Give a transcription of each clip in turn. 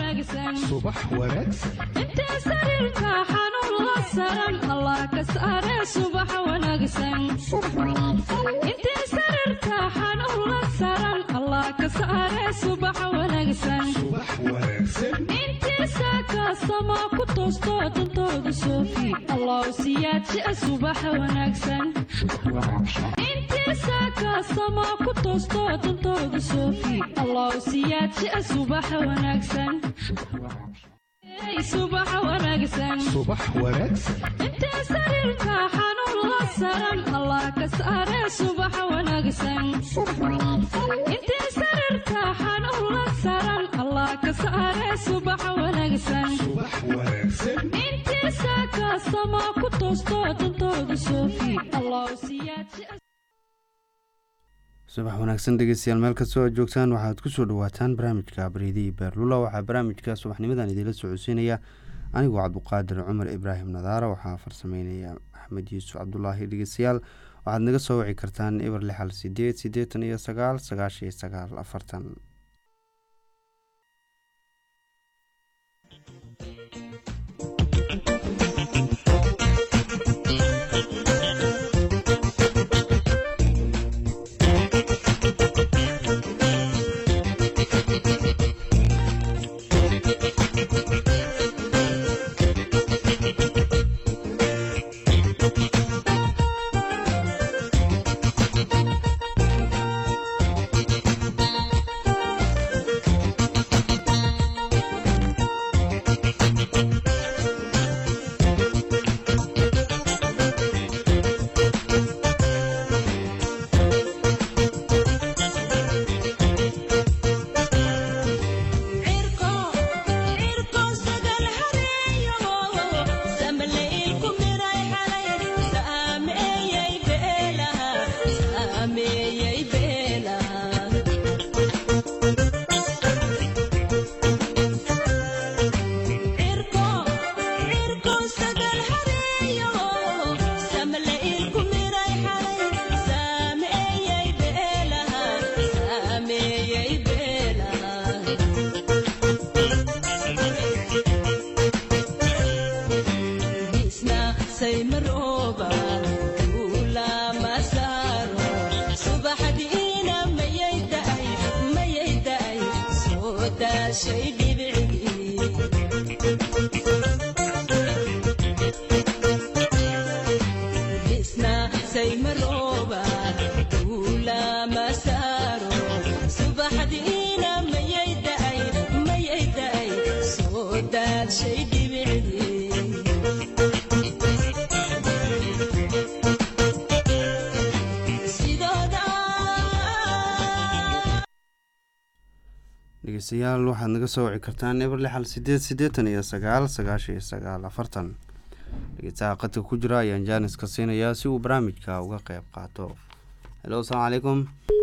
wanaagsan subax wanaagsan intee sariirka xanuun la saran allah ka saare subax wanaagsan intee sariirka xanuun la saran allah ka saare subax wanaagsan subax wanaagsan intii saaka sama ku toosto dantooda soofi allah siyaadjia subax wanaagsan intii saaka sama ku toosto dantooda soofi allah siyaadjia subax wanaagsan Hey, subax wanaagsan subax wanaagsan intee sariirka xanuun la saran allah ka saare subax wanaagsan intee sariirka xanuun la saran allah ka saare subax wanaagsan subax wanaagsan intii saaka sama ku toosto dantooda soofi allah siyaadjia subax wanaagsan dhegeystayaal meel kastoo aad joogtaan waxaad kusoo dhawaataan barnaamijka bareedii beerlula waxaa barnaamijka subaxnimadan idiinla socodsiinaya anigoo cabduqaadir cumar ibraahim nadaara waxaa farsameynaya axmed yuusuf cabdulaahi dhegeystayaal waxaad naga soo wici kartaan eber lixal sideed sideetan iyo sagaal sagaashan iyo sagaal afartan dhegeystayaal waxaad naga soo wici kartaan eber lixal sideed siddeetan iyo sagaal sagaashan iyo sagaal afartan dhegeystaha qadka ku jira ayaan jaanis ka siinayaa si uu barnaamijka uga qeyb qaato helo asalaamu calaykum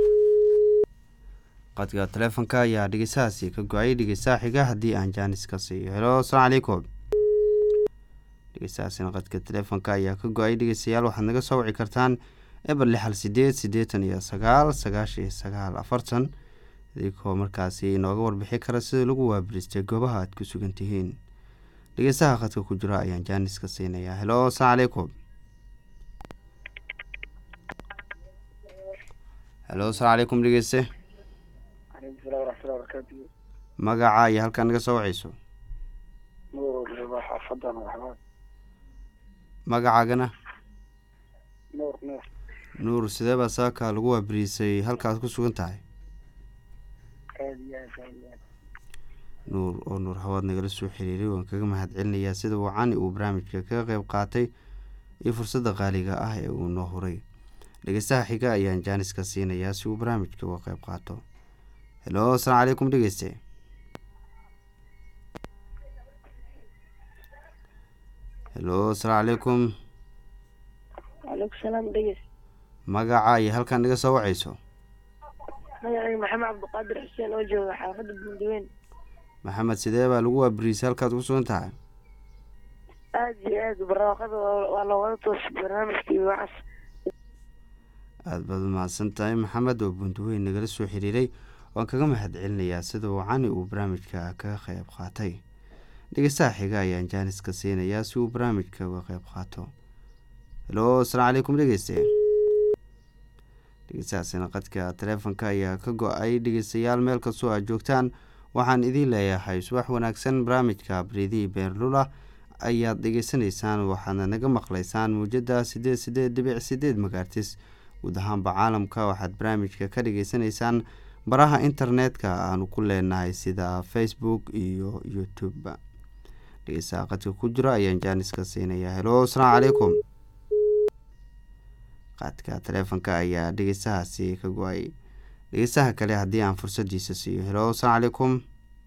qadka taleefonka ayaa dhegeystahaasi ka go-ay dhegeystaha xiga haddii aan jaanis ka siiyo helo asalaamu calaykum dhegeystahaasina qadka taleefonka ayaa ka go-ay dhegeystayaal waxaad naga soo wici kartaan eber lixal sideed siddeetan iyo sagaal sagaashan iyo sagaal afartan idinkoo markaasi inooga warbixi kara sida lagu waabiristay goobaha aad ku sugan tihiin dhegeystaha khadka ku jira ayaan jaanis ka siinayaa helo asalaamu calaykum helo asalaamu calaykum dhegeyste magaca iyo halkaa naga soo waceyso magacaagana nuur sidee baa saaka lagu waabiriisay halkaad ku sugan tahay nuur oo nuur hawaad nagala soo xiriiray waan kaga mahad celinayaa sida uu cani uu barnaamijka kaga qeyb qaatay iyo fursadda qaaliga ah ee uu noo huray dhegeystaha xiga ayaan jaaniska siinayaa si uu barnaamijka uga qeyb qaato helo asalaamu calaykum dhegeyste helo asalaamu calaykum waaleykum salaam dhegeys magaca iyo halkaan naga soo waceyso magacayga maxamed cabdiqaadir xuseen oo jooga xaafadda buundiweyn maxamed sidee baa lagu waabiriisay halkaad ku sugan tahay aada iyo aad barwaaqada waa loogada toosay barnaamijkii wacas aada baad umahadsan tahay maxamed oo buundiweyn nagala soo xiriiray waan kaga mahad celinayaa sida uu cani uu barnaamijka kaga qeyb qaatay dhegeystaha xiga ayaan jaaniska siinayaa si uu barnaamijka uga qeyb qaato helo asalaamu calaykum dhegeyste dhegeystahaasina qadka taleefonka ayaa ka go-ay dhegeystayaal meel kastoo aad joogtaan waxaan idiin leeyahay subax wanaagsan barnaamijka baridii beerlula ayaad dhegeysanaysaan waxaadna naga maqlaysaan muujada sideed sideed dhibic sideed magaartis guud ahaanba caalamka waxaad barnaamijka ka dhageysanaysaan baraha internetka aanu ku leenahay sida facebook iyo youtube dhegeystaha qadka ku jiro ayaan jaaniska siinayaa helo asalaamu calaykum qaadka taleefonka ayaa dhegeystahaasi ka go-ay dhegeystaha kale haddii aan fursadiisa siiyo helo asalaamu calaykum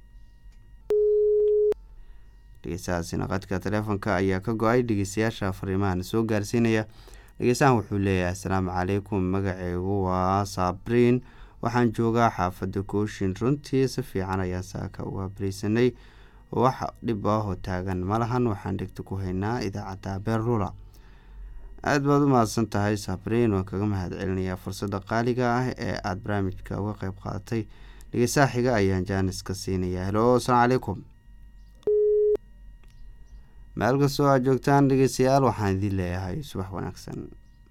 dhegeystahaasina qadka taleefonka ayaa ka go-ay dhegeystayaasha fariimahan soo gaarsiinaya dhegeystahan wuxuu leeyahay asalaamu calaykum magaceygu waa sabriin waxaan joogaa xaafadda kooshin runtii si fiican ayaa saaka uga bariisanay wax dhib ahoo taagan malahan waxaan dhegta ku haynaa idaacadda beerlula aada baad u mahadsan tahay sabriin waan kaga mahad celinayaa fursadda qaaliga ah ee aada barnaamijka uga qeyb qaadatay dhegeystaha xiga ayaan jaaniska siinayaa helo asalaamu calaykum meel kastoo aad joogtaan dhegeystayaal waxaan idiin leeyahay subax wanaagsan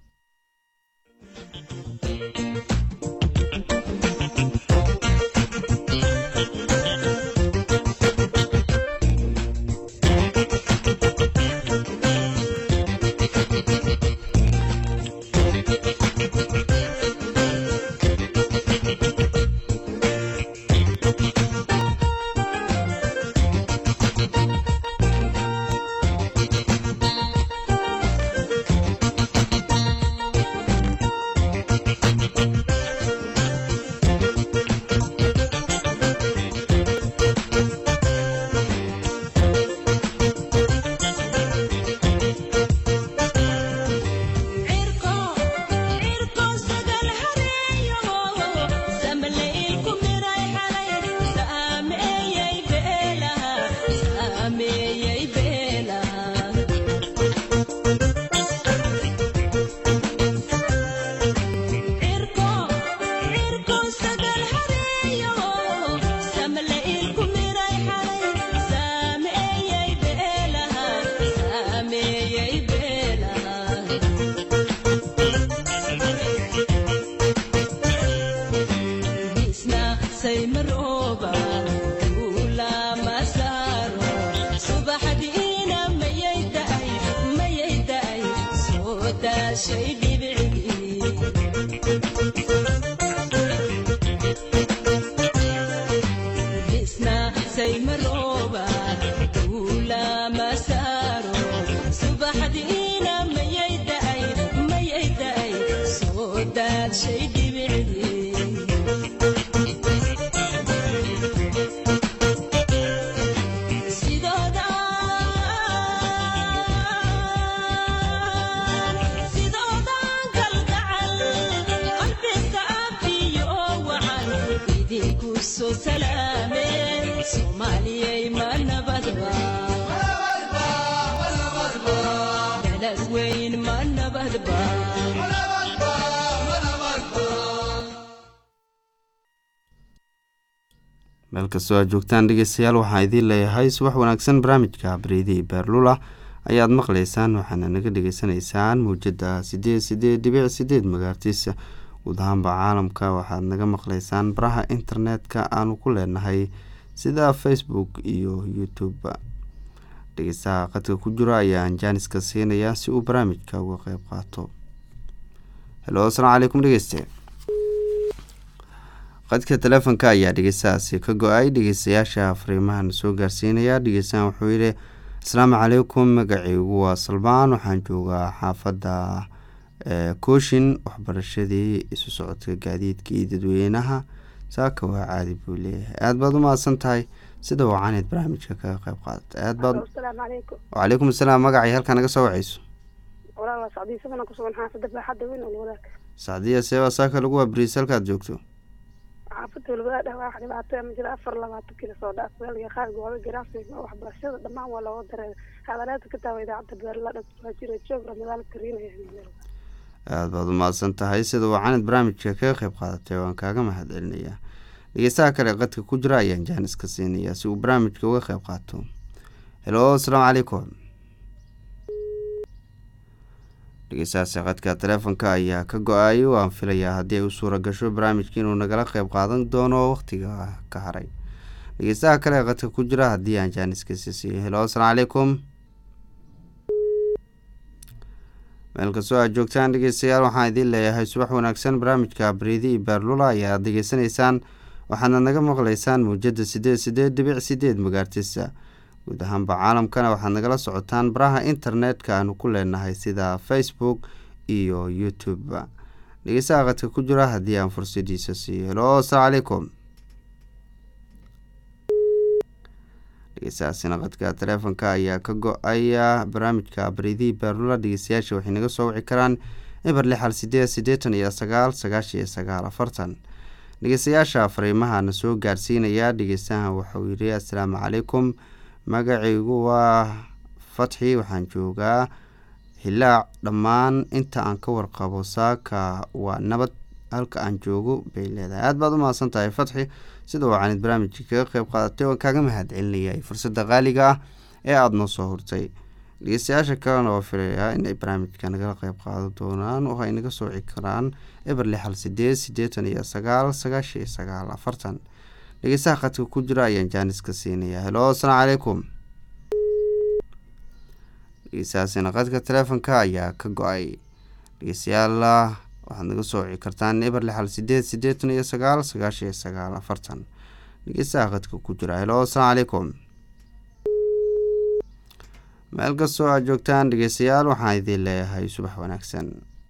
meel kastoo aad joogtaan dhegeystayaal waxaan idiin leeyahay subax wanaagsan barnaamijka bareedii beerlula ayaad maqlaysaan waxaana naga dhegeysanaysaan muujada sideed sideed dhibic sideed magaartiisa guud ahaanba caalamka waxaad naga maqlaysaan baraha internetka aanu ku leenahay sida facebook iyo youtube dhegeystaha qadka ku jiro ayaan jaaniska siinayaa si uu barnaamijka uga qeyb qaato helo asalaamu calaykum dhegeyste qadka taleefonka ayaa dhegeystahaasi ka go-ay dhegeystayaasha fariimahan soo gaarsiinaya dhegeystahan wuxuu yihi asalaamu calaykum magaceygu waa salbaan waxaan joogaa xaafadda kooshin waxbarashadii isu socodka gaadiidkii dadweynaha saaka waa caadi buu leeyahay aada baad u mahadsan tahay sida wacaneed barnaamijka kaga qeyb qaadata aad baad wacalaykum asalaam magacay halkaa naga soo waceyso sacdiya seebaa saaka lagu waabariisa halkaad joogto xaafada walwadaadhah wax dhibaato ma jira afar labaatan kilo soo dhaaf weelga qaar gooba garaafsiga waxbarashada dhammaan waa looga dareera hadalaada ka taawa idaacadda beerladha waa jira joog ramadaan kariinaya aada baad u mahadsan tahay sida wacanid barnaamijka kaga qeyb qaadatay waan kaaga mahad celinayaa dhegeystaha kale qadka ku jira ayaan jaanis ka siinayaa si uu barnaamijka uga qeyb qaato helo asalaamu calaykum dhegeystahaasi qadka taleefonka ayaa ka go-ay waan filayaa haddii ay u suura gasho barnaamijka inuu nagala qeyb qaadan doono waqtiga ka haray dhegeystaha kale qadka ku jira haddii aan jaaniska siisiiyo helo asalaamu calaykum meel kastoo aad joogtaan dhegeystayaal waxaan idiin leeyahay subax wanaagsan barnaamijka bariidi iyo beerlula ayaa aad degeysanaysaan waxaadna naga maqlaysaan muujada sideed sideed dhibic sideed magaartisa guud ahaanba caalamkana waxaad nagala socotaan baraha internetka aanu ku leenahay sida facebook iyo youtube dhegeystaha qadka ku jira haddii aan fursadiisa siiyo helo asalaamu calaykum dhegeystahaasina qadka taleefonka ayaa ka go-aya barnaamijka baridii beerlula dhegeystayaasha waxay naga soo wici karaan eber lixal sideed siddeetan iyo sagaal sagaashan iyo sagaal afartan dhegeystayaasha fariimahana soo gaarsiinaya dhegeystahan waxauu yidhi assalaamu calaykum magacaygu waa fatxi waxaan joogaa hilaac dhammaan inta aan ka warqabo saaka waa nabad halka aan joogo bay leedahay aada baad u mahadsan tahay fatxi sida wacanid barnaamijka kaga qeyb qaadatay waan kaaga mahad celinayay fursadda qaaliga ah ee aada noo soo hurtay dhegeystayaasha kalena oo filayaa inay barnaamijka nagala qeyb qaadan doonaan oo ay naga sooci karaan eber lixal sideed siddeetan iyo sagaal sagaashan iyo sagaal afartan dhegeystaha qadka ku jira ayaan jaaniska siinayaa helo asalaamu calaykum dhegeystahaasina qadka taleefonka ayaa ka go-ay dhegeystayaal waxaad naga soo wici kartaan eber lixal sideed siddeetan iyo sagaal sagaashan iyo sagaal afartan dhegeystaha qadka ku jira helo asalaamu calaykum meel kastoo aad joogtaan dhegeystayaal waxaan idiin leeyahay subax wanaagsan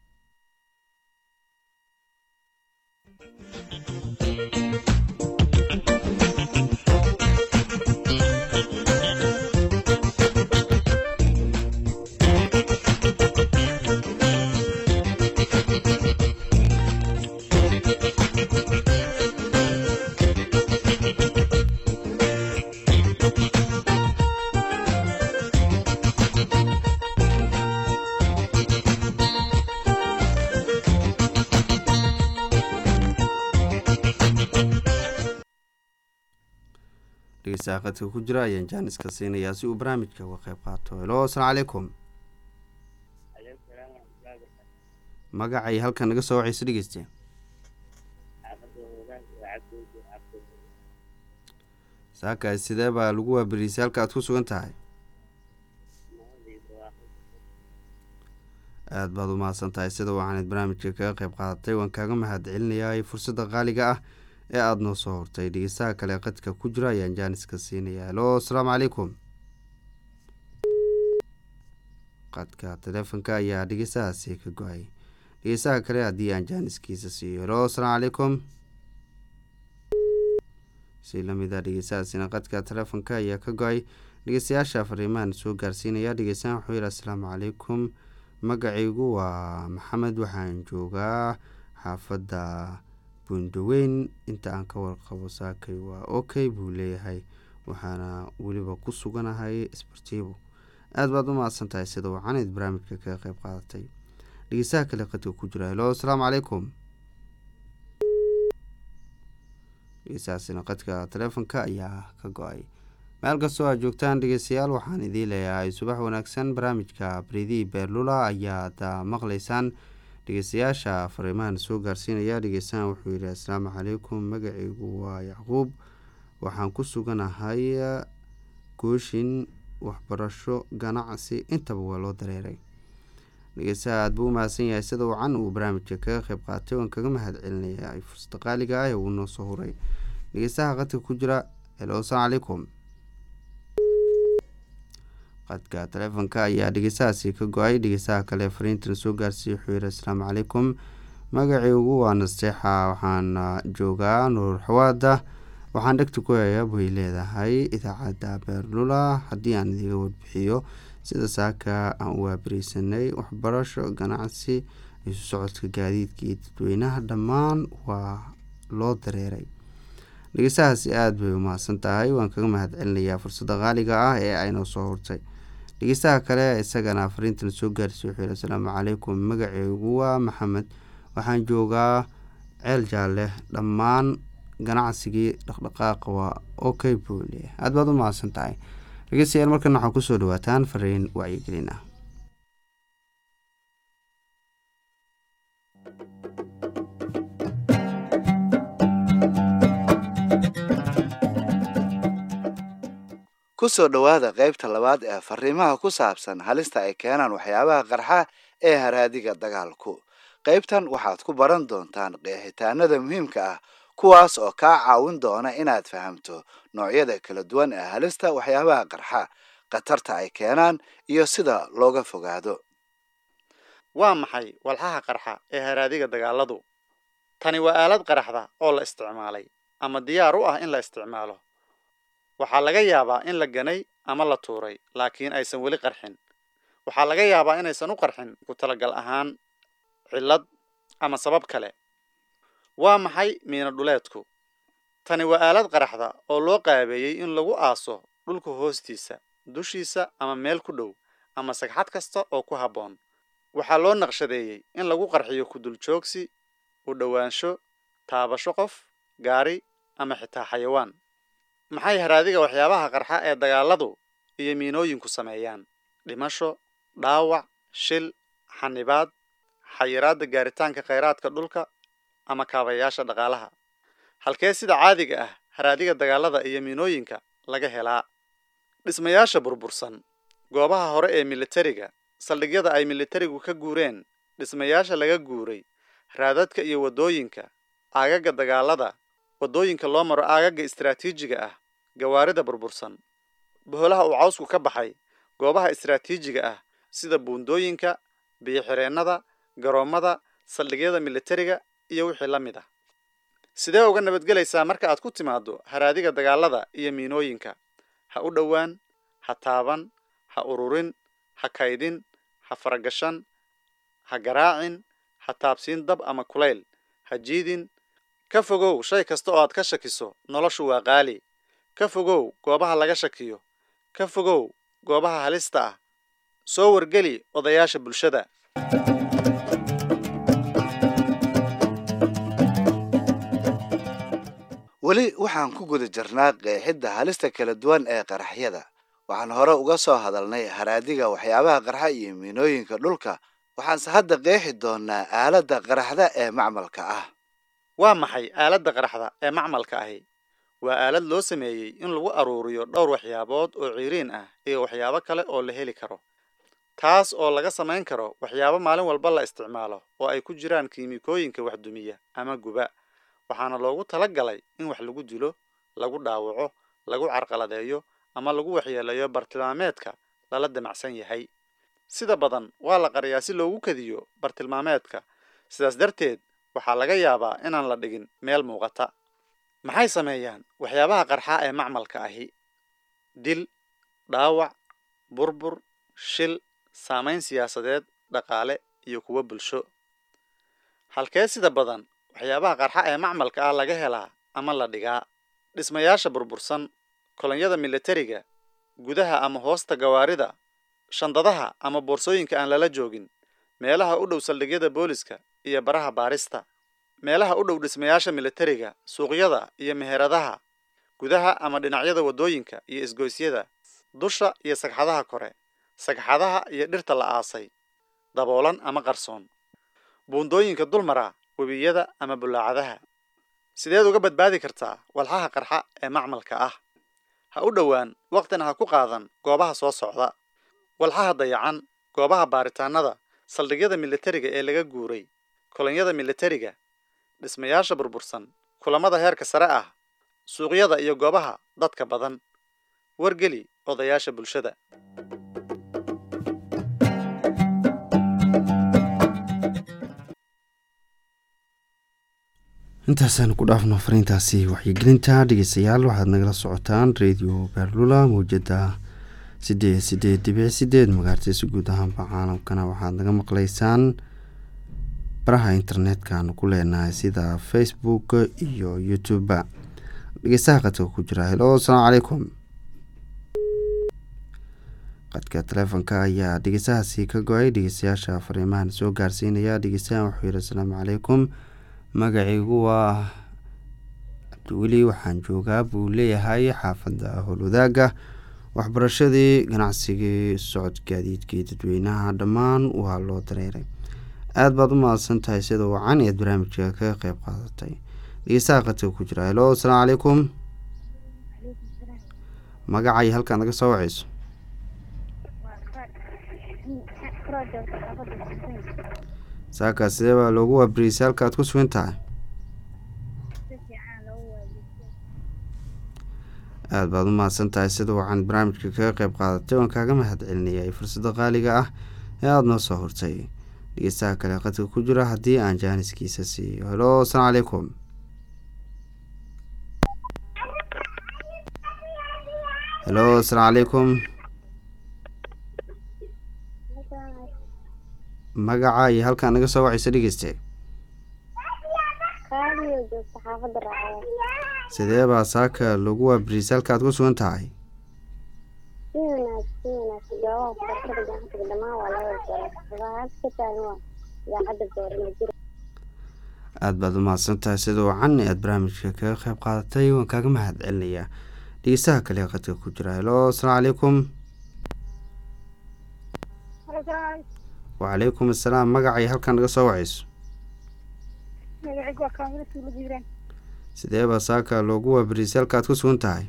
dhegeystaha qadka ku jira ayaan jaaniska siinayaa si uu barnaamijka uga qeyb qaato helo asalaamu calaykum magacay halkan naga soo waceyso dhegeyste saakaas sidee baa lagu waaberiisay halka aad ku sugan tahay aada baad u mahadsan tahay sida waxaanad barnaamijka kaga qeyb qaadatay waan kaaga mahad celinayaa fursadda qaaliga ah ee aada noo soo hortay dhegeystaha kale qadka ku jira ayaan jaaniska siinayaa helo asalaamu calaykum qadka taleefonka ayaa dhegeystahaasi ka go-ay dhegeystaha kale haddii aan jaaniskiisa siiyo helo asalaamu calaykum si lamida dhegeystahaasina qadka taleefonka ayaa ka go-ay dhegeystayaasha fariimahan soo gaarsiinaya dhegeystahan wuxuu yihi asalaamu calaykum magacaygu waa maxamed waxaan joogaa xaafadda bundaweyn inta aan ka warqabo saakay waa okay buu leeyahay waxaana weliba ku suganahay isbartiibo aada baad u mahadsan tahay sida wacaneyd barnaamijka kaga qeyb qaadatay dhegeystaha kale qadka ku jira helo asalaamu calaykum dhegeystahaasina qadka taleefonka ayaa ka go-ay meel kastoo aad joogtaan dhegeystayaal waxaan idiin leeyahay subax wanaagsan barnaamijka bridii beerlula ayaad maqlaysaan dhegeystayaasha fariimahan soo gaarsiinaya dhegeystahan wuxuu yihi asalaamu calaykum magacaygu waa yacquub waxaan ku suganahay gooshin waxbarasho ganacsi intaba waa loo dareeray dhegeystaha aada buu u mahadsan yahay sida wacan uu barnaamijka kaga qeyb qaatay waan kaga mahad celinaya fursada qaaliga ah ee uu noo soo huray dhegeystaha qadka ku jira helo asalaamu calaykum qadka taleefonka ayaa dhegeystahaasi ka go-ay dhegeystaha kale fariintan soo gaarsiiya wuxuu yihi asalaamu calaykum magacaygu waa nasteexa waxaan joogaa nuur xawaada waxaan dhegta ku hayaa bay leedahay idaacadda beerlula haddii aan idiga warbixiyo sida saaka aan u waabariisanay waxbarasho ganacsi isu socodka gaadiidka iyo dadweynaha dhammaan waa loo dareeray dhegeystahaasi aada bay u mahadsan tahay waan kaga mahad celinayaa fursadda qaaliga ah ee aynoo soo hurtay dhegeystaha kale isagana fariintan soo gaarsiy wuxuu yihi asalaamu calaykum magaceygu waa maxamed waxaan joogaa ceel jaalle dhammaan ganacsigii dhaqdhaqaaqa waa okay buu leeyahay aad baad u mahadsan tahay dhegeystayaal markan waxaa kusoo dhawaataan fariin wacyigelin ah ku soo dhowaada qaybta labaad ee fariimaha ku saabsan halista ay keenaan waxyaabaha qarxa ee haraadiga dagaalku qaybtan waxaad ku baran doontaan qeexitaanada muhiimka ah kuwaas oo kaa caawin doona inaad fahamto noocyada kala duwan ee halista waxyaabaha qarxa khatarta ay keenaan iyo sida looga fogaado waa maxay walxaha qarxa ee haraadiga dagaaladu tani waa aalad qaraxda oo la isticmaalay ama diyaar u ah in la isticmaalo waxaa laga yaabaa in la ganay ama la tuuray laakiin aysan weli qarxin waxaa laga yaabaa inaysan u qarxin ku talagal ahaan cillad ama sabab kale waa maxay miino dhuleedku tani waa aalad qaraxda oo loo qaabeeyey in lagu aaso dhulka hoostiisa dushiisa ama meel ku dhow ama sagxad kasta oo ku habboon waxaa loo naqshadeeyey in lagu qarxiyo kuduljoogsi u dhowaansho taabasho qof gaari ama xitaa xayawaan maxay haraadiga waxyaabaha qarxa ee dagaaladu iyo miinooyinku sameeyaan dhimasho dhaawac shil xanibaad xayiraadda gaaritaanka khayraadka dhulka ama kaabayaasha dhaqaalaha halkee sida caadiga ah haraadiga dagaalada iyo miinooyinka laga helaa dhismayaasha burbursan goobaha hore ee militariga saldhigyada ay militarigu ka guureen dhismayaasha laga guuray raadadka iyo waddooyinka aagaga dagaalada waddooyinka loo maro aagaga istaraatiijiga ah gawaarida burbursan boholaha uu cawsku ka baxay goobaha istaraatiijiga ah sida buundooyinka biyo-xireennada garoommada saldhigyada militariga iyo wixii la mid ah sidee uga nabadgelaysaa marka aad ku timaaddo haraadiga dagaalada iyo miinooyinka ha u dhowaan ha taaban ha ururin ha kaydin ha faragashan ha garaacin ha taabsiin dab ama kulayl ha jiidin ka fogow shay kasta oo aad ka shakiso noloshu waa qaali ka fogow goobaha laga shakiyo ka fogow goobaha halista ah soo wargeli odayaasha bulshada weli waxaan ku guda jirnaa qeexidda halista kala duwan ee qaraxyada waxaan hore uga soo hadalnay haraadiga waxyaabaha qarxa iyo miinooyinka dhulka waxaanse hadda qeexi doonaa aaladda qaraxda ee macmalka ah waa maxay aaladda qaraxda ee macmalka ahi waa aalad loo sameeyey in lagu aruuriyo dhowr waxyaabood oo ciiriin ah iyo waxyaabo kale oo la heli karo taas oo laga samayn karo waxyaabo maalin walba la isticmaalo oo ay ku jiraan kiimikooyinka waxdumiya ama guba waxaana loogu tala galay in wax lagu dilo lagu dhaawaco lagu carqaladeeyo ama lagu waxyeeleeyo bartilmaameedka lala damacsan yahay sida badan waa la qariyaa si loogu kadiyo bartilmaameedka sidaas darteed waxaa laga yaabaa inaan la dhigin meel muuqata maxay sameeyaan waxyaabaha qarxa ee macmalka ahi dil dhaawac burbur shil saamayn siyaasadeed dhaqaale iyo kuwo bulsho halkee sida badan waxyaabaha qarxa ee macmalka ah laga helaa ama la dhigaa dhismayaasha burbursan kolonyada militariga gudaha ama hoosta gawaarida shandadaha ama boorsooyinka aan lala joogin meelaha u dhow saldhigyada booliska iyo baraha baarista meelaha u dhow dhismayaasha militariga suuqyada iyo meheradaha gudaha ama dhinacyada waddooyinka iyo isgoysyada dusha iyo sagxadaha kore sagxadaha iyo dhirta la aasay daboolan ama qarsoon buundooyinka dulmara webiyada ama bulaacadaha sideed uga badbaadi kartaa walxaha qarxa ee macmalka ah ha u dhowaan waqtina ha ku qaadan goobaha soo socda walxaha dayacan goobaha baaritaanada saldhigyada militariga ee laga guuray kolonyada militariga dhismayaasha burbursan kulamada heerka sare ah suuqyada iyo goobaha dadka badan wargeli odayaasha bulshada intaasaan ku dhaafno fariintaasi waxyigelinta dhegeystayaal waxaad nagala socotaan radio beerlula mawjada sideed sideed dibic sideed magaartiisa guud ahaanba caalamkana waxaad naga maqlaysaan baraha internetka-nu ku leenahay sida facebook iyo youtube dhegeystaha qadka ku jira helo asalaamu calaykum qadka taleefonka ayaa dhegeystahaasi ka go-ay dhegeystayaasha fariimahan soo gaarsiinaya dhegeystayahan wuxuu yihi asalaamu calaykum magacaygu waa cabdiweli waxaan joogaa buu leeyahay xaafadda howlwadaaga waxbarashadii ganacsigii socod gaadiidkii dadweynaha dhammaan waa loo dareeray aada baad u mahadsan tahay sida wacan eed barnaamijka kaga qeyb qaadatay dhegeystaha qadka ku jira helo asalaamu calaykum magacay halkaan naga soo waceyso saakaas sidee baa loogu waabariysay halka aad ku sugan tahay aada baad u mahadsan tahay sida wacan barnaamijka kaga qeyb qaadatay waan kaaga mahad celinayay fursada qaaliga ah ee aada noo soo hortay dhegeystaha kale qadka ku jira haddii aan jaaniskiisa siiyo helo asalaamu calaykum helo asalaamu calaykum magaca iyo halkaan naga soo wacaysa dhegeyste sidee baa saaka lagu waabariisay halka aad ku sugan tahay aada baad u mahadsan tahay sida wacan aad barnaamijka kaga qeyb qaadatay waan kaaga mahad celinayaa dhegeystaha kale qadka ku jira helo asalaamu calaykum wacalaykum assalaam magacay halkaan naga soo wacayso sidee baa saaka loogu waabariisay halka aad ku sugan tahay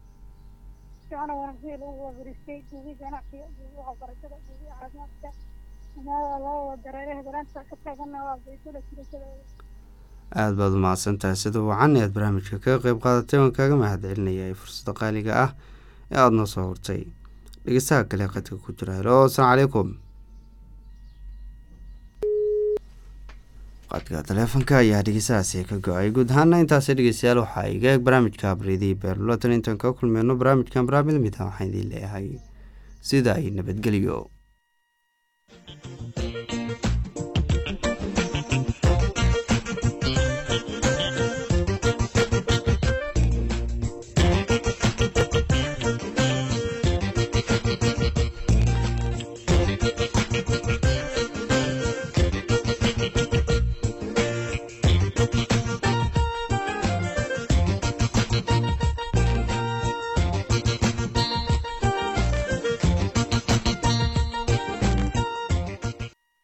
aada baad u mahadsan tahay sida wacan aad barnaamijka kaga qeyb qaadatay waan kaaga mahad celinayay fursada qaaliga ah ee aada noo soo hortay dhegeystaha kale qadka ku jira helo asalaamu calaykum qadka taleefonka ayaa dhegeystahaasi ka go-ay guud ahaana intaasi dhegeystayaal waxaa iga eeg barnaamijka abridii beerlulatan intaan kaga kulmeyno barnaamijkan barnaamid mid ah waxaan idiin leeyahay sida ay nabadgeliyo